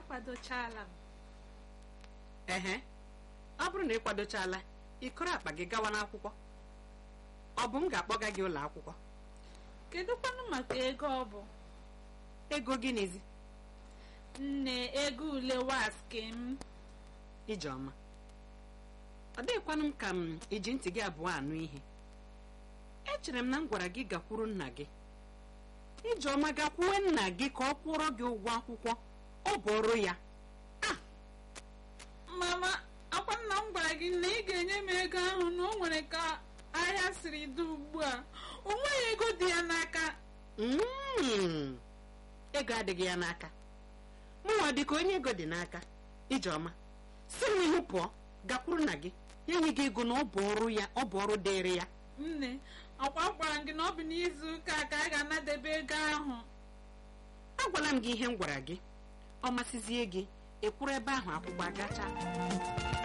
akwadochala m ehe ọ bụrụ na ị kwadochala ịkọrọ akpa gị gawa n'akwụkwọ ọ bụ m ga-akpọga gị ụlọ akwụkwọ kedụkwanụ maka ego ọ bụ ego gịnịzi nne ego ule waske m ijeọma ọ dịghịkwanụ m ka m iji ntị gị abụọ anụ ihe echere m na m gwara gị gakwuru nna gị ijeọma gakwuwe nna gị ka ọ kwụrụ gị ụgwọ akwụkwọ ọ bụ ọrụ ya mama akwa nna m gwara gị na ị ga-enye m ego ahụ na o nwere ka ahịa siri dị ugbu a o nweghị ego dị ya n'aka Mm, ego adịghị ya n'aka mụnwa dịka onye ego dị n'aka ijeọma si m ihu pụọ gakwuru nna gị ya nye gị ego na ọ bụ ọrụ ya ọ bụ ọrụ dịịrị ya nne akwa gwara m gị na ọ bụ n'izu ụka a ka a ga-anadebe ego ahụ agwala m gị ihe m gwara gị ọ masịzie gị ekwuru ebe ahụ akwụgbọ agacha